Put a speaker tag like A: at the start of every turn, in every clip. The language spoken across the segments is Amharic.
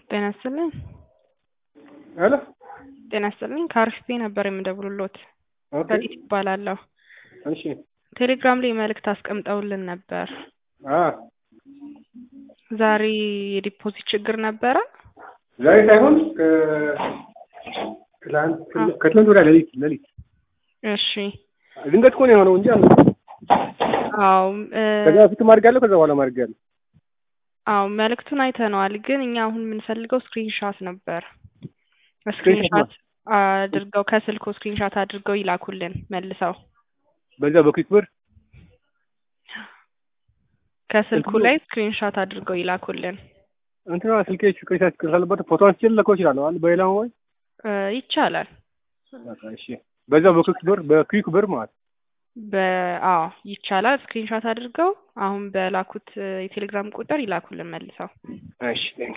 A: ጤና ይስጥልኝ።
B: ሄሎ
A: ጤና ይስጥልኝ ከአርሲፒ ነበር የምደውልልዎት።
B: ኦኬ
A: ረዲት እባላለሁ።
B: እሺ
A: ቴሌግራም ላይ መልእክት አስቀምጠውልን ነበር።
B: አ
A: ዛሬ የዲፖዚት ችግር ነበረ?
B: ዛሬ ሳይሆን ከ ትላንት ከትላንት ወዲያ ሌሊት ሌሊት
A: እሺ
B: ድንገት እኮ ነው የሆነው እንጂ አለ
A: አዎ እ
B: ከዛ በፊትም አድርጋለሁ ከዛ በኋላ አድርጋለሁ።
A: አዎ መልእክቱን አይተነዋል፣ ግን እኛ አሁን የምንፈልገው ስክሪንሻት ነበር።
B: ስክሪንሻት
A: ስክሪንሻት አድርገው ከስልኮ ስክሪንሻት አድርገው ይላኩልን መልሰው
B: በዛ በኩዊክ ብር
A: ከስልኩ
B: ስልኩ-
A: ላይ ስክሪንሻት አድርገው ይላኩልን።
B: እንትና ስልኬ ስክሪንሻት ስላለበት ፎቶ አንስቼ ልልከው እችላለሁ አይደል? በሌላ ሞባይል
A: እ ይቻላል።
B: በቃ እሺ። በዛ በኩዊክ ብር በኩዊክ ብር ማለት
A: በአዎ ይቻላል። ስክሪንሻት አድርገው አሁን በላኩት እ የቴሌግራም ቁጥር ይላኩልን መልሰው።
B: እሺ ቴንክ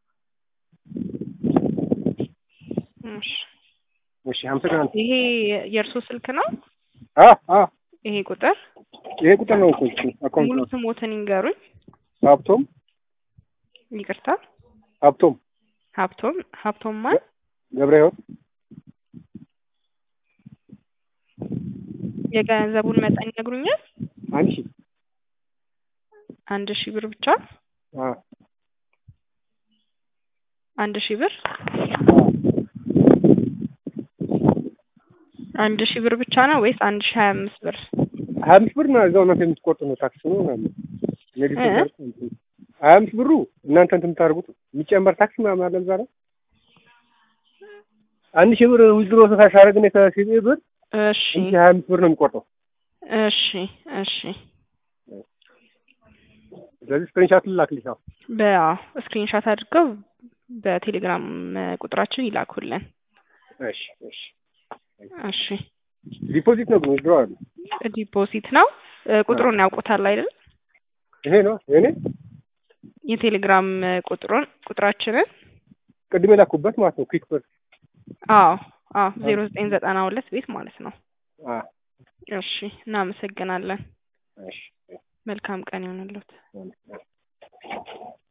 A: እሺ
B: እሺ አመሰግናለሁ።
A: ይሄ የእርሶ ስልክ ነው?
B: አ አ
A: ይሄ ቁጥር
B: ይሄ ቁጥር ነው እኮ እሱ አካውንት
A: ሙሉ
B: ነው።
A: ስሞትን ይንገሩኝ።
B: ሀብቶም
A: ይቅርታ
B: ሀብቶም
A: ሀብቶም ሀብቶም ማን?
B: ገብረ ህይወት
A: የገንዘቡን መጠን ይነግሩኛል?
B: አንድ ሺህ
A: አንድ ሺህ ብር ብቻ?
B: አ
A: አንድ ሺህ ብር አንድ ሺህ ብር ብቻ ነው ወይስ አንድ ሺህ ሀያ አምስት ብር?
B: ሀያ አምስት ብር ነው እዛው እናንተ የምትቆርጡ ነው ታክስ ነው ምናምን ንግድ
A: እ?
B: ሲደርስ እንትን ሀያ አምስት ብሩ እናንተ እንትን የምታደርጉት የሚጨመር ታክስ ምናምን አለ እዛ ላይ አንድ ሺህ ብር ዊዝድሮ ሳሻረግ ነው ከሺህ ብር
A: እሺ
B: እንጂ ሀያ አምስት ብር ነው የሚቆርጠው።
A: እሺ እሺ
B: ስለዚህ ስክሪንሻት ልላክልሽ። አዎ
A: በአዎ ስክሪንሻት አድርገው በቴሌግራም እ ቁጥራችን ይላኩልን።
B: እሺ እሺ
A: እሺ
B: ዲፖዚት ነው ግን ዊዝድሮ አለ
A: ዲፖዚት ነው እ ቁጥሩን ያውቁታል አይደል?
B: ይሄ ነው የኔ
A: የቴሌግራም እ ቁጥሩን ቁጥራችንን
B: ቅድም የላኩበት ማለት ነው ኩዊክ ብር
A: አዎ አዎ ዜሮ ዘጠኝ ዘጠና ሁለት ቤት ማለት ነው።
B: አ
A: እሺ እናመሰግናለን።
B: እሺ
A: መልካም ቀን ይሁንልዎት።
B: እሺ